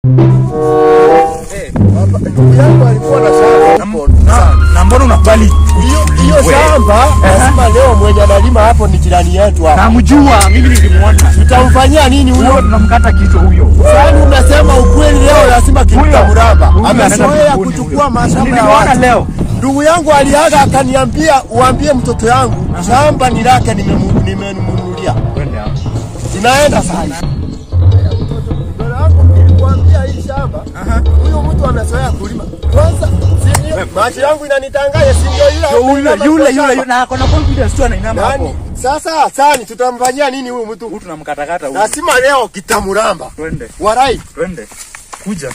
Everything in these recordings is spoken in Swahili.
Ndugu yangu alikuwa na shamba hapo. Na mbona unakubali? Hiyo hiyo shamba lazima leo mwenye analima hapo ni jirani yetu hapa. Namjua, mimi nilimuona. Tutamfanyia nini Huyo huyo? tunamkata kichwa huyo. Yaani unasema ukweli leo lazima kimta mraba. Huyo anaenda Amezoea mbinguni kuchukua huyo. mashamba ya Nilimuona watu. leo. Ndugu yangu aliaga akaniambia uambie mtoto yangu shamba ni lake nimemu- nimemnunulia. Twende hapo. Tunaenda sana. Ndio yangu nilikwambia hii shamba. Huyu mtu amezoea kulima. Kwanza si ndio? Macho yangu inanitangaza si ndio yule Yule ameinama yule kwa yule shamba? na ako na confidence tu anainama Yaani hapo. sasa sani tutamfanyia nini huyu mtu? Huyu tunamkatakata huyu. Lazima leo kitamuramba. Twende. Warai. Twende. Kuja.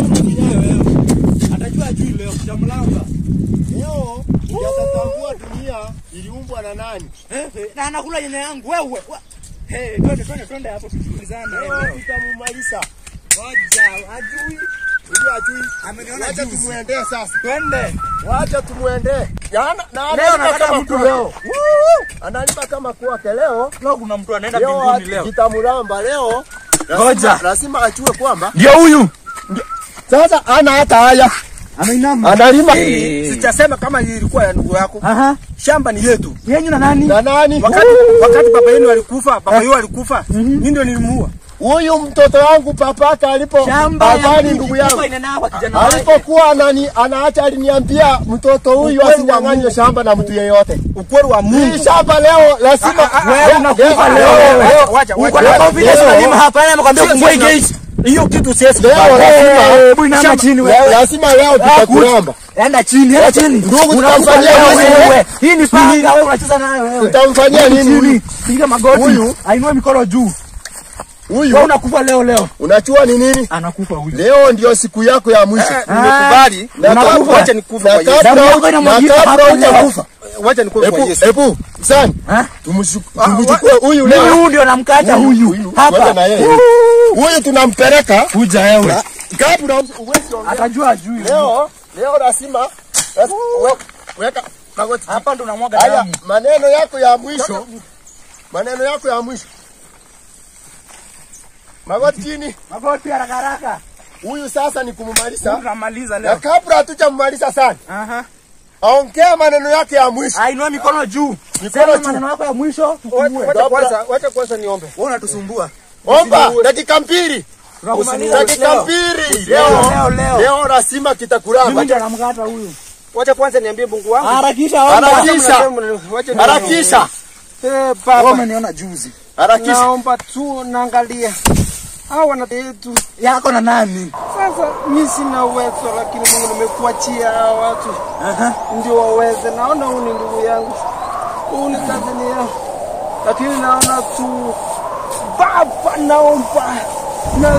Atajua juu leo kitamuramba. Leo yatatambua dunia iliumbwa na nani. Na anakula nyanya yangu wewe. Hey, twende twende twende hapo tusikilizane. Leo kitamumaliza. Ngoja, ajui. Huyu ajui. Ameniona Wacha juzi. tumuendee sasa. Twende. Wacha tumuendee. Jana na Leo analima nakata kama mtu kwake. leo. Analima kama kwake leo. Leo kuna mtu anaenda Leo mbinguni leo. kitamuramba leo. Ngoja. Lazima, lazima ajue kwamba Ndio huyu. sasa ana hata haya. Ameinama. Analima Sijasema kama ilikuwa ya ndugu yako. Aha. Shamba ni yetu. Yenyu na nani? na nani? Wakati wakati baba yenu alikufa, baba yenu alikufa, mimi ndio nilimuua. Huyu mtoto wangu papaka alipo Shamba ya babani mtu ndugu yangu ilikuwa inanawa kijana wake. alipokuwa anani anaacha aliniambia mtoto huyu Ukweli wa asinyang'anywe Mungu. shamba na mtu yeyote. Ukweli wa Hii Mungu. shamba leo lazima Wewe unakufa leo. Wacha, wacha, Uko wacha. na confidence Leo- unalima hapa na amekwambia Sio, fungue sio, gate. Hiyo kitu siwezi leo kufanya. lazima Hebu inama chini leo wewe. lazima leo tutakuramba. Enda chini, enda chini. Ndugu, Unakufa tutamfanyia leo nini? wewe. Hii ni panga wewe unacheza nayo wewe. Tutamfanyia nini huyu? Chini. Piga magoti. Huyu? Ainue mikono juu. Wewe Huyu unakufa leo leo. unachua ni nini? Anakufa huyu. Leo ndio siku yako ya mwisho. Eh, Nimekubali. Na unakufa. kabla- Wacha nikufe na kwa Yesu. kabla Damu yako huja- na inamwagika kabla hapa hujakufa. Wacha nikufe kwa Ebu Yesu. ebu sana Ha? tumshuku- tumchukue huyu Mimi leo. huyu ndio namkata huyu. Ngoja Hapa. na yeye. Huyu tunampeleka Kuja wewe. kabla uwezi ongea. Atajua ajui. Leo leo lazima lazima- we- weka magoti. Hapa ndo unamwaga Haya, damu. maneno yako ya mwisho, maneno yako ya mwisho. Magoti chini. Magoti haraka haraka. Huyu sasa ni kumumaliza, Tunamaliza na leo. kabla hatujamaliza sana, Aha. ongea maneno yake ya mwisho. Ainua mikono juu. Mikono Sema juu. maneno yako ya mwisho. Wacha tufungue. wacha kwanza, wacha kwanza niombe. Wewe unatusumbua. Omba dakika mbili, Tunakumaliza dakika leo. mbili. Leo, Leo leo, leo. leo lazima Mimi kitakuramba. ndio namkata huyu. Wacha kwanza niambie Mungu wangu. Harakisha omba. Harakisha. Wacha ni- Harakisha, Eh, Wewe Baba, umeniona juzi. harakisha. naomba tu naangalia hao wana yetu. Yako na nani? Sasa mimi sina uwezo, lakini Mungu nimekuachia hao watu Aha. ndio waweze. Naona huyu ni ndugu yangu, huyu ni kazini yangu, lakini naona tu Baba, naomba na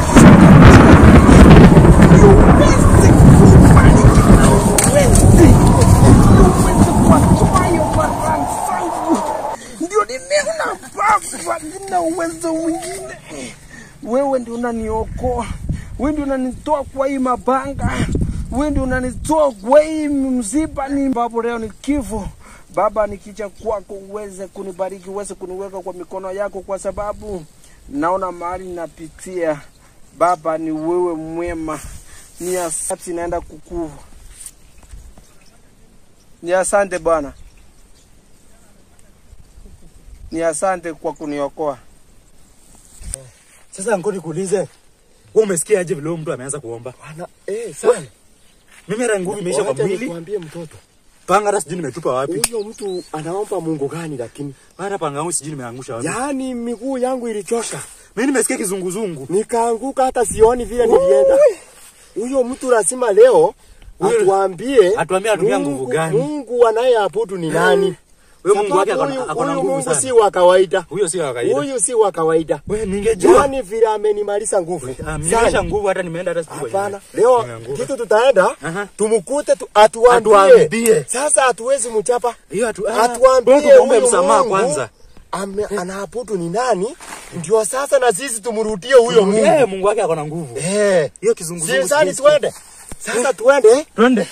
uweze kubariki na uweze uweze kuwatoa hiyo baraka zangu, ndio nimeona Baba, nina uwezo mwingine. Wewe ndio unaniokoa, wewe ndio unanitoa kwa hii mabanga, wewe ndio unanitoa kwa hii msiba ni ambapo leo ni kifo. Baba, nikija kwako uweze kunibariki, uweze kuniweka kwa mikono yako, kwa sababu naona mahali napitia. Baba, ni wewe mwema, ni asante, naenda kukuva. Ni asante Bwana, ni asante kwa kuniokoa. Sasa ngo nikuulize. Wewe umesikia aje vile huyo mtu ameanza kuomba? Bana, eh, sana. Mimi hata nguvu imeisha kwa Wacha mwili. nikuambie mtoto. Panga hata sijui nimetupa wapi. Huyo mtu anaomba Mungu gani lakini? Hata panga yangu sijui nimeangusha wapi. Yaani miguu yangu ilichoka. Mimi nimesikia kizunguzungu. Nikaanguka hata sioni vile nilienda. Huyo mtu lazima leo Huyo- atuambie atuambie anatumia Mungu- nguvu gani. Mungu anayeabudu ni nani? Wewe Mungu wake Sababu akona huyu- akona huyu nguvu Mungu sana. si wa kawaida. Huyo si wa kawaida. Huyu si wa kawaida. Wewe ningejua. Yaani vile amenimaliza nguvu. Ah, mimi Sana. nimesha nguvu hata nimeenda hata sijui. Hapana, leo Nimeanguka. kitu tutaenda Aha. tumkute tu, atuambie. Atuambie. Sasa hatuwezi mchapa. Hiyo atu ah, Atuambie wewe tuombe huyu msamaha Mungu kwanza. ame- anaabudu ni nani? Ndio sasa na sisi tumrudie huyo Mungu. Eh, Mungu wake akona nguvu. Eh. Hiyo kizunguzungu. Si sani sijui. twende. Sasa twende. Twende.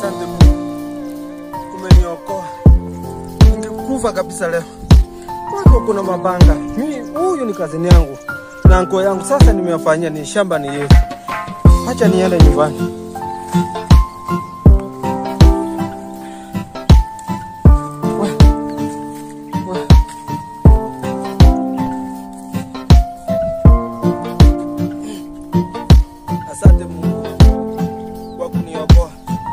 Asante Mungu, umeniokoa. Ningekufa kabisa leo. Kwako kuna mabanga. Mimi huyu ni kazini yangu na nguo yangu, sasa nimewafanyia ni shamba ni yeye. Acha niende nyumbani. We, we. Asante Mungu kwa kuniokoa.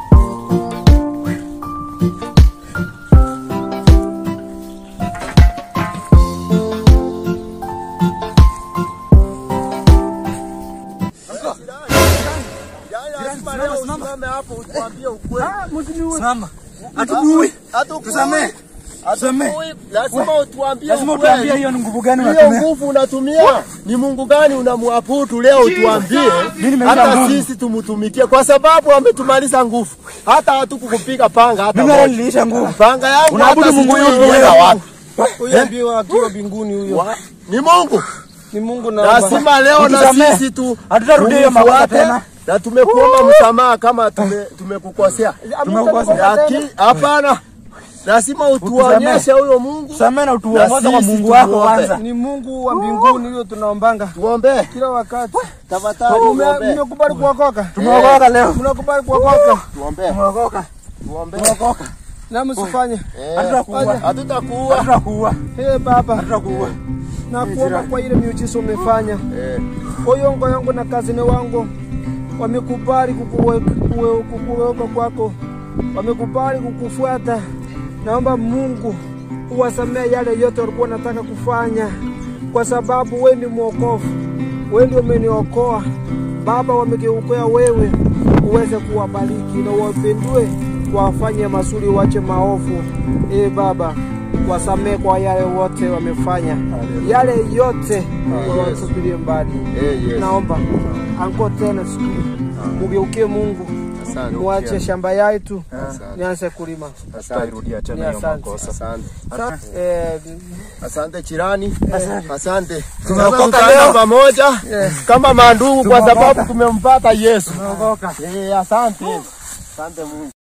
Yaani lazima leo usimame hapo utuambie ukweli. Simama. Hatujui. Hata ukweli. Tusamee. Tusamee. Ukweli, Lazima utuambie Lazima utuambie ukweli. hiyo ni nguvu gani Hiyo unatumia. nguvu unatumia ni Mungu gani unamwabudu leo utuambie, Mimi nimejua hata nguvu. sisi tumtumikie, kwa sababu ametumaliza nguvu. Hata hatukukupiga panga hata Mimi hata moja. niliisha nguvu. Panga yangu Unaabudu hata Mungu sijui yupi ilienda wewe? wapi. Huyo ambiwa akiwa mbinguni huyo. Ni Mungu. Ni Mungu naomba. Lazima leo na Utusamee. sisi tu Hatutarudia hiyo makosa tumfuate, tena. na tumekuomba msamaha kama tume- tumekukosea. Tumekukosea. Lakini hapana, lazima utuonyeshe huyo Mungu. Tusamee na utuongoze Na kwa sisi Mungu wako tumuombe. kwanza. Ni Mungu wa mbinguni huyo tunaombanga Tuombe kila wakati. tafadhali, Mume- tuombe, Mmekubali kuokoka? Tumeokoka leo. Mnakubali kuokoka? tuombe, Tumeokoka. tuombe. Tumeokoka. Na msifanye. Eh, Hatutakuua. Hatutakuua. Hatutakuua. Ee Baba, Hatutakuua. na kuomba kwa ile miujiza umefanya. Eh, Oyongo yangu na kazini wangu wamekubali kukuweka kuwe- kukuweka kwako, wamekubali kukufuata. Naomba Mungu uwasamee yale yote walikuwa wanataka kufanya, kwa sababu wewe ni mwokovu, wewe ndio umeniokoa Baba. Wamegeukea wewe, uweze kuwabariki na uwapendue, wafanye mazuri, wache maovu. Ee Baba, wasamee kwa yale wote wamefanya, yale yote wawatupilie mbali. eh, yes. Naomba anko tena siku mugeukie Mungu, Asante. muache shamba yetu Asante. nianze kulima. Asante. Rudia Ni tena hiyo asante. makosa. Asante. Sa- eh, Asante jirani. Asante. Tumeokoka Sasa tutaenda leo. pamoja kama mandugu kwa Tumeokoka. sababu tumempata Yesu. Tumeokoka. Eh, asante. Asante Mungu.